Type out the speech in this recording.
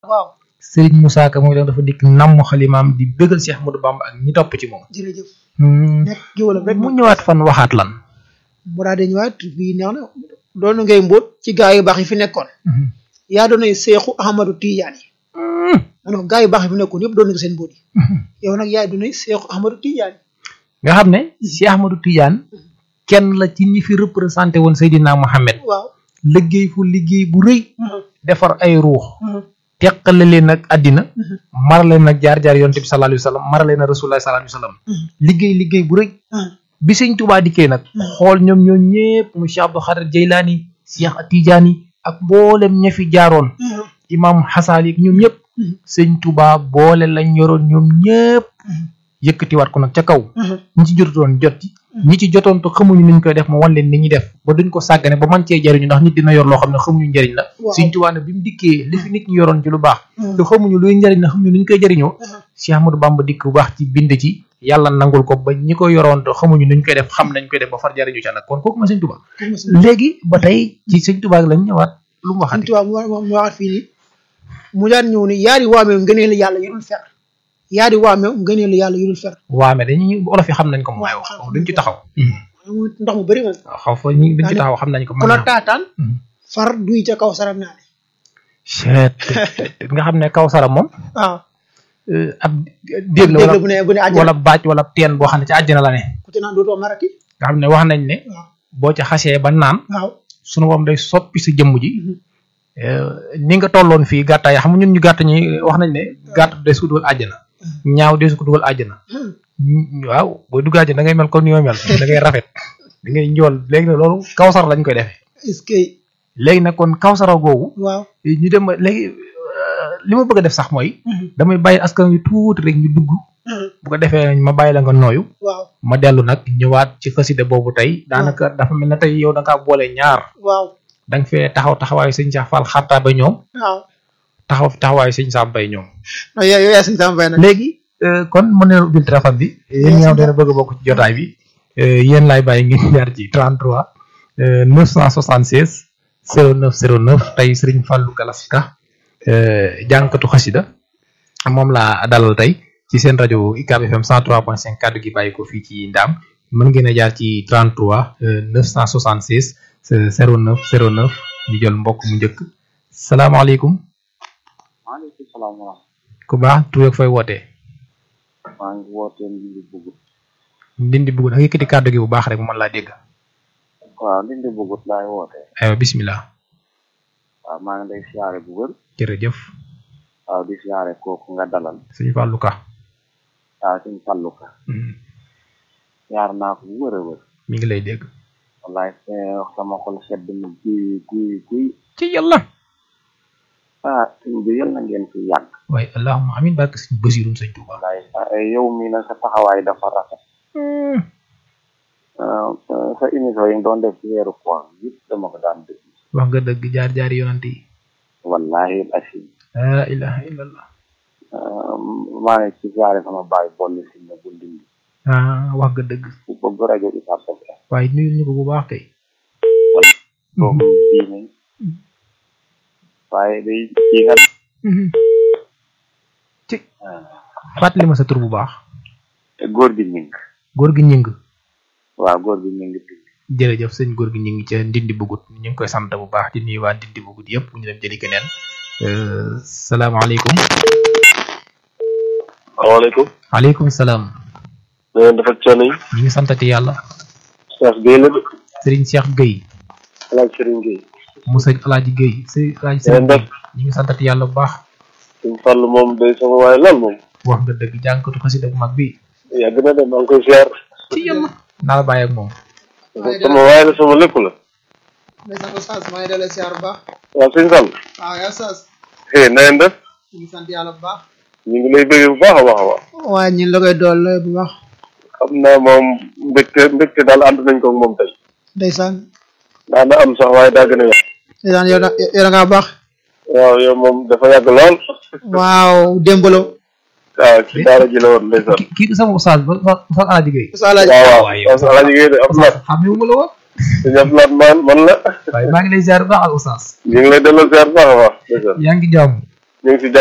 waaw Serigne Moussa Ka moom itam dafa dikk namm xalimaam di bëggal Cheikh Ahmadou Bamba ak ñi topp ci moom. jërëjëf Hmm. nekk géwalam rek mu ñëwaat fan waxaat lan. mu daal di ñëwaat fii neex na doon na ngay mbóot ci gaa yu baax yi fi nekkoon yaa doonay seexu Ahmadou Tidiane yi ma ne ko gaa yu baax yi fi nekkoon yëpp doon na ko seen mbóot yi yow nag yaay doonay seexu Ahmadou Tidiane nga xam ne Cheikh Ahmadou Tidiane kenn la ci ñi fi représenté woon Seydina Mohamed waaw liggéey fu liggéey bu rëy defar ay ruux teqale leen ak àddina mara leen ak jaar-jaar yonte bi sallallahu alayhi wa sallam mara leen ak rasulullah sallallahu alayhi wa sallam liggéey liggéey bu rëy bi sëñ Tuubaa dikkee nag xool ñoom ñoo ñëpp mu Cheikh Abdou Khadir Jeylaani Cheikh Tidiane ak mboolem ña fi jaaroon imam Xasaali ak ñoom ñëpp sëñ Tuubaa boole lañ yoroon ñoom ñëpp yëkkatiwaat ko nag ca kaw ñi ci jotoon jot ci ñi ci jotoon te xamuñu niñ koy def mu wan leen ni ñuy def ba duñ ko sàggane ba man cee jariñu ndax nit dina yor loo xam ne xamuñu njariñ la Waaw. sëñ Tuubaa ne bi mu dikkee li fi nit ñi yoroon ci lu baax te xamuñu luy njariñ la xamuñu niñ koy jariñoo Cheikh Ahmadou Bamba dikk bu baax ci bind ci yàlla nangul ko ba ñi ko yoroon te xamuñu nuñ koy def xam nañ koy def ba far jariñu ca nag kon kooku ma sëñ Tuubaa léegi ba tey ci sëñ Tuubaa lañ ñëwaat lu mu Sëñ waxati Tuubaa mu wa- mu waxaat fii nii mu daan ñëw ni yaari waameew ngëneel yàlla yu dul fer yaari waameew ngëneel yàlla yu dul fer waame dañuy olof yi xam nañ ko moom waaye wax duñ ci taxaw mu ndox mu bëri moom xaw fa ñu duñ ci taxaw xam nañ ko ku mën la naa taataan Mhm. far duy ca kaw saram naa ne Cheet nga xam ne kaw sara moom waaw euh, ab déeg la dégg wala bu ne bu ne àjjana wala baaj wala teen boo xam ne ci àjjana la ne ku ci naan dootoo marati nga xam ne wax nañ ne waaw boo ca xasee ba naan waaw sunu moom day soppi sa jëmm ji Mhm. euh, ni nga tolloon fii gàttaay xam nga ñun ñu gàtt ñi wax nañ ne gàtt des ko dugal àjjana ñaaw des ko dugal àjjana Hmm. Mm, waaw booy dugg àjjana da ngay mel comme ni ma mel da ngay rafet da ngay njool léegi nag loolu kawsara lañ koy defee est-ce que léegi nag kon kawsara googu waaw ñu dem ba léegi euh, li ma bëgg a def sax mooy Mhm. damay bàyyi askan wi tuuti rek ñu dugg Mhm. bu ko defee ma bàyyi la nga nooyu waaw ma dellu nag ñëwaat ci xasida boobu tey daanaka dafa mel ne tey yow da ngaa boole ñaar waaw da nga fee taxaw taxawaayu sëñ Cheikh Fall xartaa ba ñoom waaw taxaw fi taxawaayu sëñ Sam Bay ñoom. non yow yow yaa sëñ Sam Mbaye nag léegi euh, kon mën nañu ubbil téléphone bi yéen ñi nga xam ne bëgg a bokk ci jotaay bi euh, yéen laay bàyyi ngeen jaar ci 33 euh, 976 09 09 tey Serigne Fallou Galasika euh, jànkatu xasida moom laa dalal tey ci seen rajo UCAB FM 103.5 kàddu gi bàyyi ko fii ci Ndaam mën ngeen a jaar ci 33 euh, 976 euh, 09 09 ñu jël mbokk mu njëkk salaamaaleykum maaleykum salaam wa rahmatulah. ku baax tur ak fooy wootee maa ngi wootee Ndindi Bugut. ndindi bugg da yëkkati kàddu gi bu baax rek mu mën laa dégg waaw Ndindi Bugut laay wootee. aywa bismillah waaw maa ngi lay siyaare bu wër. jërëjëf waaw di siyaare kooku nga dalal. sëñ Fallou Ka waaw suñ Fallu Ka. Mm, siyaar naa ko bu wër a wër. mi ngi lay dégg wallaay see sama xol sedd na guy guy guy. ci yàlla ah suñ bi yal na ngeen fi yàgg. waaye allahumma amin barke sëñ Basirum sëñ Touba wallaay ah, yow mii na sa taxawaay dafa rafet. Mm, ah, sa sa émission yi nga doon def ci weeru koor yëpp dama ko daan dégg. wax nga dëgg jaar jaari yonante yi wallahi asim. la ilaha illallah ah, maa ngi ci siyaare sama baay bolli si ne bu Ndindi. ah wax nga dëgg ku bëgg rajo Ucab FM. waaye nuyul ñu ko bu baax kay kooku diine waaye day kii nga Mhm. ci fàttali ma sa tur bu baax góor gi ñing góor gi ñing waaw góor gi ñing bi jërëjëf sëñ góor gi ñing ca ndindi bugut ñu ngi koy sant bu baax di nuyu waa ndindi bugut yëpp bu ñu dem jëli keneen Euh, salaamaaleykum waaleykum aleykum salaam na ngeen def ak coono yi ñu ngi santati yàlla Cheikh Gueye la de Serigne Cheikh Gueye alaaj Serigne Gueye mu sëñ Alaaji Gueye sëñ Alaaji na Serigne ngeen def Gueye ñu ngi santati yàlla bu baax suñ fàll moom day sama waaye lool moom wax nga dëgg jànkatu xasida bu mag bi yàgg na de maa ngi koy ziar ci yàlla naa la bàyyi ak moom sama waaye la sama lépp la ndeysaan oustaz maa ngi dalee siyaar bu baax waaw suñ fàll waaw yaa oustaz eh na ngeen def ñu ngi sant yàlla bu baax ñu ngi lay bëggee bu baax a baax a baax waaye ñun la koy dool bu baax xam naa moom mbégte mbégte daal ànd nañ ko ak moom tey ndeysaan daa na am sax waaye daa gën a yàgg ndeysaan yow da yow da ngaa baax waaw yow moom dafa yàgg lool waaw démbalo waaw ci daara ji la woon ndeysaan kii du sama oustaz ba ba oustaz Alaaji Gueye oustaz Alaaji waaw waaw waaye waaw alaaji Gueye de Abdoulaye xamewuma la woon suñu Abdoulaye man man la waaye maa ngi lay ziar bu baax ak oustaz ñu ngi lay delloo ziar bu baax a baax ndeysaan yaa ngi jàmm ñu ngi si